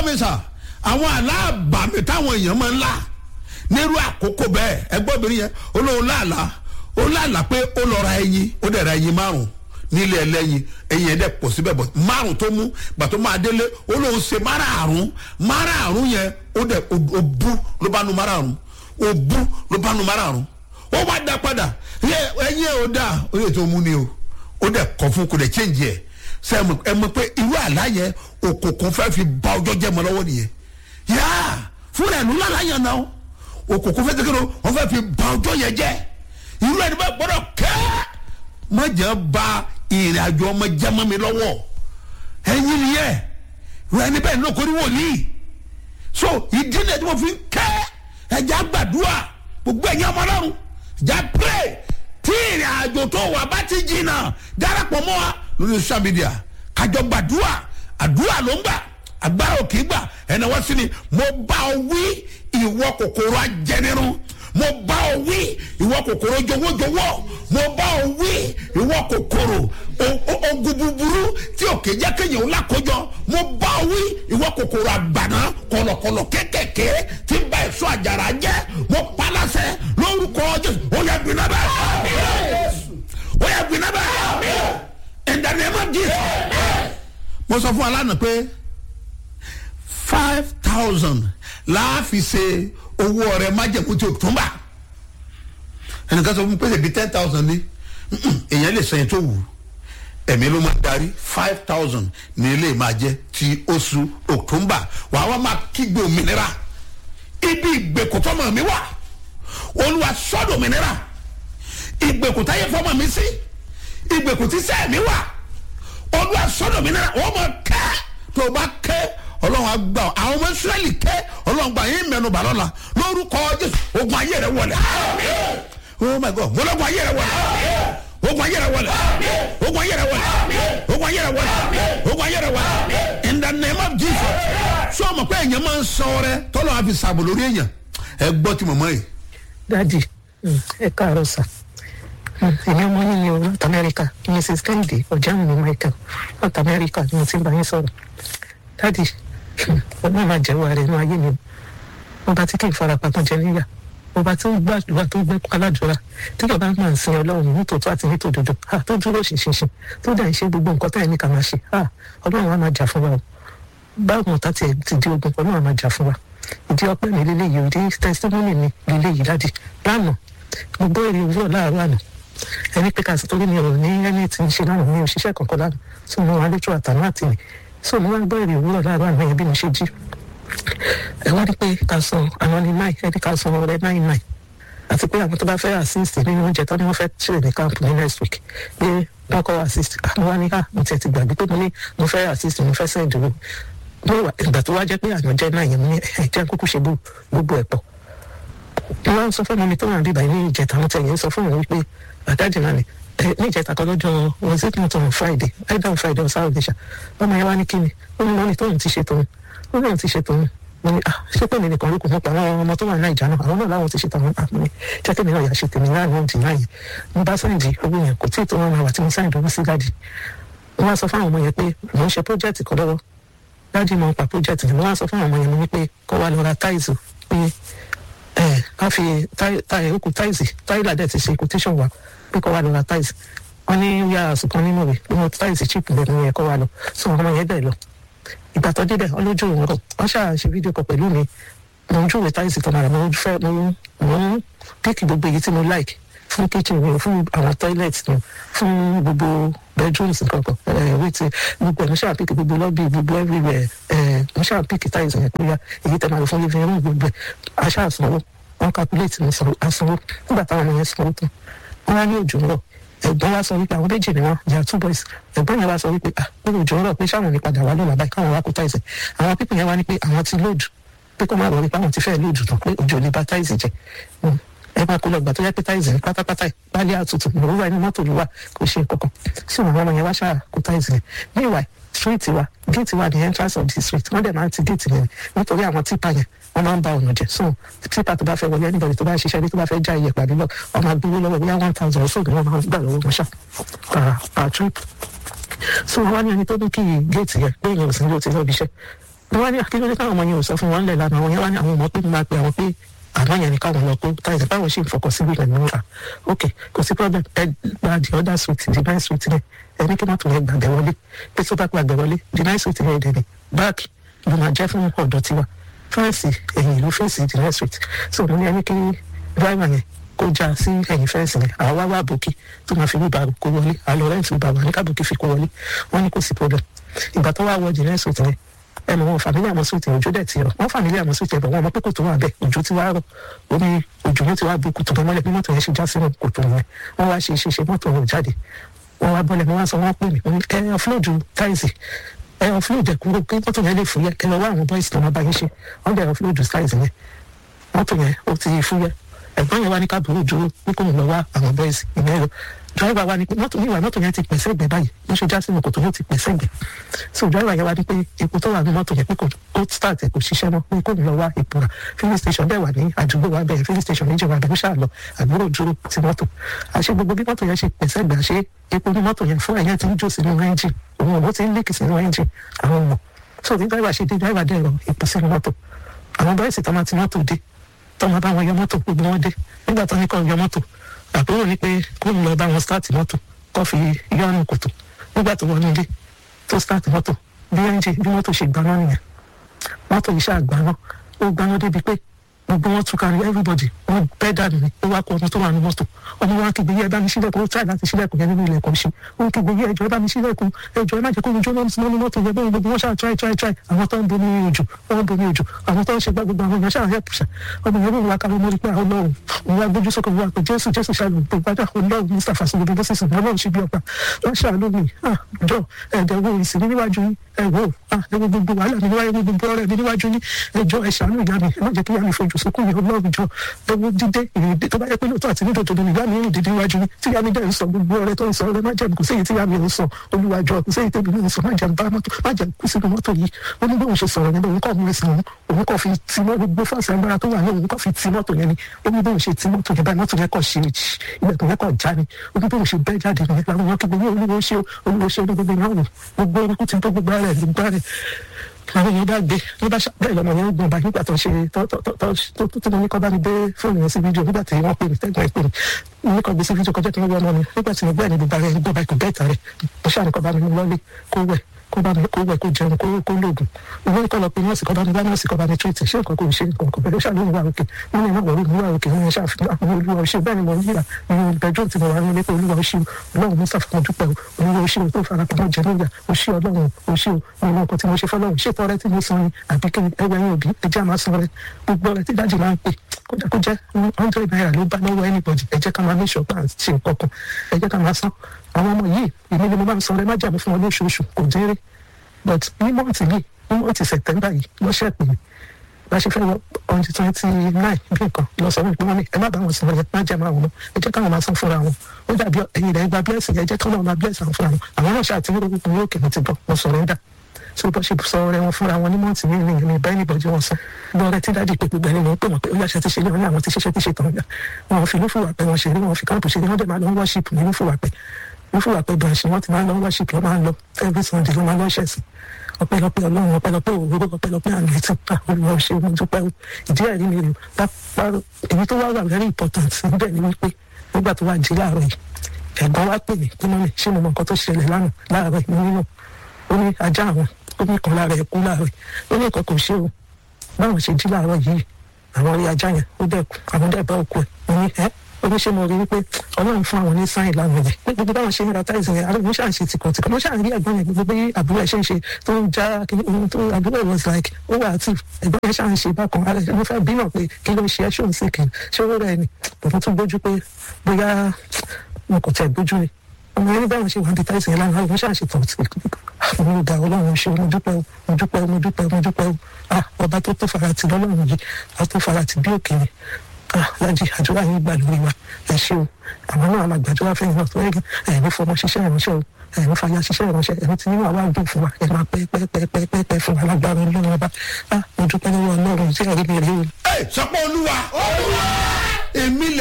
mi sà àwọn aláàbàmì táwọn èèyàn máa ń là nírú àkókò bẹ́ẹ̀ ẹgbọ́n obìnrin yẹn olóhùn láàlá ó láàlá pé ó lọ ra ẹyin ó dẹ̀ ra ẹyin márùn nílé ẹlẹ́yin ẹyin yẹn dẹ̀ pọ̀ síbẹ̀ bọ̀ márùn tó mú gbà tó máa délé ó lóun ṣe márààrún márààrún yẹn ó dẹ̀ ó bú ló bá nu márààrún ó bú ló bá nu márààrún ó wá dá padà ẹyin ẹ ò dá ó yẹ tó mú ni o ó dẹ̀ kọ̀ fún kò dẹ̀ change ẹ̀ sẹ ẹ mọ̀ pé irú àlá yẹn òkùnkùn fẹ́ fi ba ọjọ́ jẹ́ mọ́ lọ́wọ́ nìyẹn yáa fúnra ẹ̀ ló lálá yẹn náà òkùnkùn fẹ́ tẹ́kẹ́ ló wọ́n fẹ́ fi ba ọjọ́ yẹn jẹ́ irú ẹni bẹ́ẹ̀ gbọ́dọ̀ kẹ́ má jẹ́ ba ìrìn àjò ọmọ jẹ́ mọ́ mi lọ́wọ́ ẹ̀yin nìyẹn irú ẹni bẹ́ẹ̀ náà kò ní wòlíì so ìdí ni ẹ̀ tí mo fi ń kẹ́ ẹ̀jẹ̀ àgbàdua gbogbo ẹ̀yin ọmọ ọlọ́run ẹ̀jẹ̀ pray tí ìrìn àjò tó wà bá ti jìnnà darapọ̀ mọ́ wa lórí social media kájọ gbàdúrà àdúrà ló ń gbà agbára ò kì í gbà ẹnì wọ́n sì ni mo bá ọ wí ìwọ kòkòrò ajẹnirun mo bá ọ wí ìwọ kòkòrò jọwọ́jọwọ́ mo bá ọ wí ìwọ kòkòrò ogun búburú tí òkè jẹ́ kéèyàn ńlá kójọ mo bá ọ wí ìwọ kòkòrò àgbàná kọlọkọlọ kékèké tí ń bá èso àjàrà jẹ́ mo palasẹ lórúkọ jésù ó yẹ gbiná bẹ́ẹ̀ ó yẹ gbiná bẹ́ẹ̀ in the name of jesus. mo sọ fún alánà pé five thousand láàfin ṣe owó ọrẹ májèmú tí o tún bá ẹnìkan sọ fún mi pé ṣèbí ten thousand ní èèyàn lè sẹyìn tó wù ẹ̀mí ló máa darí five thousand ní ilé máa jẹ ti oṣù october wàá wá máa kígbe òmìnira ibi ìgbèkùtọ́ mọ̀ mi wà olúwa sọ́dọ̀ òmìnira ìgbèkùtà yẹ fọmọ mi sí ìgbèkùtì sẹ́ẹ̀mí wà olúwa sọ́dọ̀ òmìnira wọ́n mọ̀ kẹ́ tó o bá kẹ́ ọlọ́run àgbà àwọn ọmọ israẹli kẹ́ ọlọ́run gbà yín mẹ́nu bà lọ́la lórúkọ jésù ogun ayé rẹ wọlé oh my god mọlọ́gun ayé rẹ wọlé ogun ayé rẹ wọlé ogun ayé rẹ wọlé ogun ayé rẹ wọlé ogun ayé rẹ wọlé in the name of jesus sọ ma pé èèyàn máa ń sọ rẹ tọ́lọ́ àfi sàbò lórí èèyàn ẹ gbọ́ ti mọ̀mọ́ yìí. dadi ẹ káàárọ̀ sà èmi ọmọ yín ni o north america mrs kennedy ọ̀jáàmù ní michael north america ni mo ti ń bá yín sọ̀rọ̀ dadi ọlọ́run máa jẹ́wọ́ ara inú ayé mi ọba tí kì í fara pamọ́ jẹ níyà ọba tí ó gbàdúrà tó gbé aládùúrà tí yọba máa ń sin ọlọ́run nítòótọ́ àti nítòdodo tó dúró ṣinṣinṣin tó dà ń ṣe gbogbo nǹkan táyà ní ká máa ṣe ọlọ́run á máa jà fún wa o báwo ọ̀tá tiẹ̀ ti di ogun ọlọ́run á máa jà fún wa ìdí ọpẹ́ mi lélẹ́yìí ìdí testimony mi lélẹ́yìí dádì lánàá mo gbọ́ èrè òwúrọ̀ láàárọ̀ àná ẹni pé kàṣí torí mi ò ní ẹni tí ń ṣe lánàá mi ò ṣiṣẹ́ kankan lánàá tí mo wà lójú àtàná àti mi so mo wá gbọ́ èrè òwúrọ̀ láàárọ̀ àná yẹn bí mo ṣe jí ẹ wá ní pé ká san àwọn ní náì ẹni ká san ọrẹ náì náì àti pé àwọn tó bá fẹ́ assist nínú oúnjẹ tó ní wọ́n fẹ́ ṣe ní camp ní next week pé wọ́n kọ́ assist àwọn wá ní ká mo tiẹ̀ ti gbàgbé pé mo ní mo fẹ́ assist mo fẹ́ send owó ìgbà tó wá jẹ́ pé àná jẹ́ náà yẹn mo ní ẹ̀jẹ̀ kúkú ṣe gbogbo ẹ̀ pọ̀ wọ́n sọ fún mi tó wà níbàyí ní ìjẹta mo tẹ̀yìn sọ fún mi wípé àdájì náà ni ní ìjẹta kan lọ́jọ́ was it not on friday either on friday or saturday ṣá ọmọ yẹn wá ní kíni ó ní mọ́ni tóun ti ṣe tòun ó lóun ti ṣe tòun mo ní ah ṣé pé mi nìkan ló kù mọ́ pa àwọn ọmọ tó wà ní ìjà náà àwọn náà láwọn ti ṣe tàwọn àpò mi jẹ́ kí mi náà yà ṣe tèmi náà ní òdì náà yẹn mo bá sáyìndì owó yẹn kò tí ì tó wọn máa wà tí mo sáyìndì owó sí dáàdì mo wá sọ fún àwọn ọmọ yẹn pé mò ń ṣe project kan lọ́wọ́ dáàdì mo ń pa project yẹn mo wá sọ fún àwọn ọmọ yẹn mo ní pé kó wá lọ ra táìsì pé ẹ ká fi táyà okùn táìsì táìlà dẹ̀ ti ṣe quotation wa pé kó wá lọ ra táìsì wọn ní yàrá sùkàn nínú rẹ̀ pé wọn táìsì chip lẹ́nu yẹn kó wá lọ sọ ọmọ yẹn bẹ́ẹ̀ lọ ìgbà tó débẹ̀ ọlójú òun rọ̀ wọ́n ṣáà ṣe fídíò kan pẹ̀lú mi mo ń júwèé táìsì tó mara mo fẹ́ mo ń píkì gbogbo èyí tí mo like fún kitchen mi fún àwọn toilet mi fún gbogbo bedrooms nǹkan kan ẹ̀wé ti gbogbo ẹ̀ mo ṣáà píkì gbogbo lobby gbogbo everywhere ẹ̀ mo ṣáà píkì táìsì yẹn pé èyí tẹ̀ máa lò fún living room gbogbo ẹ̀ aṣáà sanwó wọn calculate mi sanwó nígbà táwọn ọmọ yẹn sanwó tán wọn wá ní òjò ń rọ̀ ẹ̀gbọ́n wa sọ wípé àwọn méjì ni wọn yà two boys ẹ̀gbọ́n yẹn wá sọ wípé ah ó lè jọ ọ̀rọ̀ pé sáwọn ní padà wá lọ́la báyìí káwọn wá kó táìsì àwọn pípọ̀ yẹn wá ní pé àwọn ti lóòdù pé kó má rọ wípé àwọn ti fẹ́ lóòdù tán pé òjò ní bá táìsì jẹ ẹ máa kó lọ gbà tó yẹ pé táìsì ní pátápátá ìpálí àtútù ìrora inú mọ́tò ló wà kò ṣe kankan sí àwọn ọmọ yẹn wá ṣáà kó táìsì yẹn meanwhile street wa gate wa the entrance of the street wọ́n dẹ̀ máa ń ti gate yẹn nítorí àwọn tipa yẹn wọ́n máa ń ba ọ̀nà jẹ́ so tipa tó bá fẹ́ wọlé anybody tó bá ṣiṣẹ́ bí tó bá fẹ́ já iyẹ̀pẹ̀ àbí lọ wọ́n máa gbowó lọ́wọ́ bóyá one thousand or so ni wọ́n máa gbà lọ́wọ́ wọn ṣá per per trip so wọ́n wá ní ẹni tó ní kí gate yẹn pé èèyàn ò sí ní o ti lọ́ọ́ bí iṣẹ́ wọ́n wá ní akíndélé káwọn ọmọ yẹn ò sọ fún wọn lẹ̀ lánàá àwọn yẹn wá ní àwọn ọmọ pé máa pe àwọn pé àná yẹn ni káwọn lọ kó táyà báwọn ṣe ń fọkàn sí wíìlẹ̀ ní wà ok kò sí problem ẹ gba the other suite the nice suite yẹn ẹ ní kí mọ́tò yẹn gbàgbẹ́ wọlé pé tó bá gbàgbẹ́ wọlé the nice suite yẹn dẹ̀ ni báàkì ló máa jẹ́ fún ọ̀dọ́ tiwa fẹ́ǹsì ẹ̀yìn ló fẹ́ǹsì the nice suite so mo ní ẹni kí driver yẹn kó já sí ẹ̀yìn fẹ́ǹsì yẹn àwa wá bòkì tó máa fi wíbà kó wọlé àlọ́ rẹ́ǹtì wíbà wà ní kábòkì fi kó wọlé wọ́n ní kò sí problem ìgbà tó wá wọ the nice suite yẹn ẹnu wọn fàmílì àmọ́ sóòtì òjò dẹ̀ ti rọ̀ wọ́n fàmílì àmọ́ sóòtì ẹ̀bọ̀ wọn ọmọ pé kòtò wà bẹ́ẹ̀ òjò ti wá rọ̀ omi òjò ló ti wá bu kòtò mọ́lẹ̀ bí mọ́tò yẹn ṣe já sínú kòtò yẹn wọ́n wá ṣe ṣe ṣe mọ́tò wọn ò jáde wọ́n wá bọ́lẹ̀ wọ́n wá sọ wọ́n pè mí ẹ ọ̀flóòdù táìsì ẹ ọ̀flóòdù ẹ̀kúrò pé mọ́tò yẹn lè fúyẹ́ ẹ lọ wá àwọn bọ́ìsì tó máa bá yín ṣe wọ́n dẹ̀ ọ̀flóòdù táìsì yẹn mọ́tò yẹn ó ti fúyẹ́ ẹ̀gbọ́n yẹn wá ní káàbùrù dúró pé kò ń lọ wá àwọn bọ́ìsì ìyẹn lọ driver wa ni pé mọ́tò níwà mọ́tò yẹn ti pèsè ẹgbẹ́ báyìí wọ́n ṣe já sínú kòtò yóò ti pèsè ẹgbẹ́ so driver yẹn wá ní pé epo tó wà ní mọ́tò yẹn pé kò ó start ẹ̀ kò ṣiṣẹ́ mọ́ pé kò ní lọ wá epo rà filling station bẹ́ẹ̀ wà ní àdúgbò wa bẹ́ẹ̀ filling station méjì wà bẹ́ẹ̀ ó ṣáà lọ àbúrò dúró ti mọ́tò àṣẹ gbogbo bí mọ́tò yẹn ṣe pèsè ẹgbẹ́ àṣẹ epo ní mọ́tò yẹn fún ẹ̀yẹn ti ń jó sínú ẹ́ńjìn òun ò ti ń líkì sínú ẹ́ńjìn àwọn ọmọ so bí driver ṣe dé driver dẹ̀ rọ epo sínú mọ́tò àwọn bọ́ìsì tó máa ti mọ́tò dé tó máa bá wọn yọ mọ́tò gbogbo wọn dé nígbà tó ní kọ́ yọ mọ́tò àbúrò ní pé kó ń lọ bá wọn start mọ́tò kó fi yọrùn kòtò nígbà tó wọnú ilé tó start mọ́tò bí ẹ́ńjì bí mọ́tò ṣe gbaná nìyẹn mọ́tò yìí ṣáà gbaná ó gbaná débi pé gbogbo wọn túká ní everybody wọn bẹ́ẹ̀ dànù ní ó wá kó ọmọ tó wà ní mọ́tò ọmọ wa kígbe yẹ ẹ bá mi sílẹ̀kùn ó try láti sílẹ̀kùn yẹn nínú ilẹ̀kùn ṣe ó ń kígbe yẹ ẹjọ́ ẹ bá mi sílẹ̀kùn ẹjọ́ ẹ má jẹ́ kó ojú ọmọ sí mọ́nú mọ́tò yẹn bẹ́ẹ̀ gbogbo wọn ṣáà try try try àwọn tó ń bomi ojú wọn ń bomi ojú àwọn tó ń ṣe gbá gbogbo àwọn èèyàn ṣáà help ṣá ọmọ yẹn ló ń wá kárí mọ́rí pé àwọn ọlọ́run òun wá gbójú sókè wọn pé jésù jésù ṣàlù pé gbádà ọlọ́run mustapha sí gbogbo bọ́sẹ̀sì ọlọ́run ṣe bí ọba wọn ṣàlù mi jọ ẹ̀dẹ̀ wo ìsìn níwájú yín ẹ wò ó ẹ wo gbogbo wàhálà mi níwájú gbogbo ọ̀rẹ́ mi níwájú yín ẹ jọ ẹ ṣàánú ìyá mi ẹ má jẹ́ kí ìyá mi fojú sunkún yìí ọlọ́run jọ lọ́wọ́ dídé ìrìndé tó bá yẹ pé lóòótọ́ àti nídòdò ni ìyá mi ń dìde níwájú mi tí ìyá mi dẹ̀ ń sọ gbogbo ọ̀rẹ́ tó ń sọ ọ̀rẹ́ má jẹ́ kò séyìí tí ìyá mi ń sọ olúwàjọ kò séyìí tẹ́bi mi ń sọ má jẹ́ bá mọ́tò má jẹ́ kú sínú mọ́tò yìí ó ní bóun ṣe sọ̀rọ̀ yẹn òun kọ́ mú ẹsẹ̀ òun òun kọ́ fi ti mọ́ gbogbo fáṣẹ agbára tó wà ní òun kọ́ fi ti mọ́tò yẹn ni ó ní bóun ṣe ti mọ́tò yẹn báyìí mọ́tò yẹn kọ́ ṣe ilẹ̀kùn yẹn kọ́ já ni ó ní bóun ṣe bẹ́ẹ̀ jáde nìyẹn làwọn èèyàn kí gbogbo olúwo ṣe olúwo ṣe ní gbogbo ìyàwó gbogbo orúkú ti tó gbogbo ara ẹ̀ gbogbo ara ẹ̀ àwọn èèyàn bá gbé ní bá bẹ́ẹ̀ lọ́mọ yẹn ń gbọ̀n bá nígbà tó ṣe tó tó tó tó tó mo ní kọ́ bá mi gbé fóònù yẹn sí fídíò nígbà tí wọ́n pè mí tẹ́gbọ̀n ẹ̀ pè mí mo ní kọ́ gbé sí fídíò kọjá tí wọ́n wọ́n mọ́ mi nígbà tí mo gbọ́ ẹ̀ ní gbogbo ara ẹ̀ gbọ́ báyìí kò bẹ́ẹ̀ tà rẹ̀ mo ṣáà ní kọ́ bá mi mú lọ́lé kó wẹ̀ kó bá mi kó wẹ̀ kó jẹun kó kó lóògùn mo ní kọ́ lọ pé nọ́ọ̀sì kọ́ bá mi bá nọ́ọ̀sì kọ́ bá mi tírètì ṣé nǹkan kò ṣe nǹkan kò bẹ̀rẹ̀ ṣàlóyún wà òkè wọ́n ní ìwọ̀n olúwa òkè wọ́n yẹn ṣàfihàn àwọn olúwa òṣèlú bẹ́ẹ̀ ni mo ń yíra nínú bẹ́ẹ̀dúró tí mo wà nílé pé olúwa òṣèlú ọlọ́run mo sàfihàn dúpẹ́ o olúwa òṣèlú tó fara pamọ́ jẹ níyà òṣèlú ọlọ́run òṣèlú nínú nǹkan tí mo ṣe fọlọ́run ṣètò ọrẹ tí mo san ni àbí kí ẹwẹ́ yín òbí ẹjẹ́ àmà san rẹ gbogbo ọrẹ tí dájì máa ń pè kódà kó jẹ́ hundred naira ló bá lọ́wọ́ anybody ẹ jẹ́ ká máa make sure pé à ń ṣe nǹkan kan ẹ jẹ́ ká máa san àwọn ọmọ yìí èmi ni mo máa ń san rẹ má jàmú fún wọn lóṣooṣù kò déré but ní mọ́ọ̀tì yìí ní mọ́ọ̀tì sẹ̀tẹ́mbà yìí lọ́sẹ̀ pè mí bá ṣe fẹ́ wọ ọ̀nì twenty nine bí nǹkan lọ sọ wípé wọ́n ní ẹ má bá wọn sọ yẹn má jẹ́ máa wọn ẹ jẹ́ káwọn máa san fúnra wọn ó dàbí ẹ̀yin rẹ̀ gba blessing yẹn jẹ́ káwọn máa bless àwọn fúnra wọn àwọn náà ṣáà ti ní orúkọ ní òkè mi ti bọ̀ mo sọ̀rọ̀ ẹ̀dá so bó ṣe sọ ọ̀rẹ́ wọn fúnra wọn ní mọ́ọ̀tì mi ní ìrìn bá ẹnìbọ̀dì wọn sọ bí ọ̀rẹ́ tí dájú pé gbogbo ẹni mọ̀ pé wọn pé ó yàṣẹ ti ṣe ní wọn ní àwọn ti ṣiṣẹ́ ti ṣe tàn yà wọn fi lófùwà pé wọn ṣe rí wọn fi káàpù ṣe rí wọn dẹ̀ máa lọ worship ní lófùwà pé lófùwà pé branch wọn ti máa lọ worship lọ máa lọ every Sunday ló máa lọ ṣẹ̀sìn ọpẹ́lọpẹ́ Ọlọ́run ọpẹ́lọpẹ́ òwúrò ọpẹ́lọpẹ́ àmì ẹtì pa olùwà ṣe mo dúpẹ́ o ìdí ẹ̀rí mi rè pápá èyí tó wá wà very important níbẹ̀ ni wípé nígbà tó wà jí láàárọ̀ yìí ẹ̀gbọ́n wá pè mí pé mọ́mí ṣé mo mọ nǹkan tó ṣẹlẹ̀ lánàá láàárọ̀ yìí mo nínú ó ní ajá àwọn ó ní kan lára ẹ̀ kú láàárọ̀ yìí ó ní nǹkan kò ṣe o báwọn ṣe jí láàárọ̀ yìí àwọn rí ajá yẹn ó dẹ̀ kú àwọn dẹ̀ bá òkú ẹ̀ mo ní ẹ́ oníṣẹ́ mo rí wípé ọlọ́run fún àwọn ní sáyìn lánàá yẹn pé gbogbo báwọn ṣe ń ra táìsì yẹn àrùn ṣáà ń ṣe tìkọ̀tìkọ̀ mo ṣáà ń rí ẹ̀gbọ́n yẹn gbogbo bí àbúrò ẹ̀ ṣe ń ṣe tó ń já kíní ohun tó àbúrò was like ó wà àti ẹ̀gbọ́n yẹn ṣáà ń ṣe bákan ara ẹ̀ mo fẹ́ bí náà pé kí ló ń ṣe ẹ́ ṣó ń sì kì í ṣé ó rẹ̀ ni bàbá tún gbójú pé bóyá mo kò tẹ̀ gbójú ni ọmọ yẹn ní báwọn ṣe wà ní táìsì yẹn lánàá mo ṣáà ṣe tọ̀ mo dà ọlọ́run ṣe mo dúpẹ́ o mo dúpẹ́ o mo dúpẹ́ o mo dúpẹ́ o ah ọba tó tó farati lọ́lọ́run yìí a tó farati bí òkèèrè lájí àdúrà yín gbà lórí wa ẹ ṣé o àwọn náà máa gbàdúrà fẹ́yìn náà tó ẹ̀rí ẹ̀rí fọmọ ṣiṣẹ́ ìránṣẹ́ o ẹ̀rí fàyà ṣiṣẹ́ ìránṣẹ́ ẹ̀rí tí nínú àwa dùn fún wa ẹ̀ máa pẹ́ pẹ́ pẹ́ pẹ́ pẹ́ pẹ́ fún wa lágbára ọlọ́run ọba mo dúpẹ́ lọ́wọ́ ọlọ́run tí ẹ̀rí mi rí o. ẹ sọpọ olúwa èmi lè.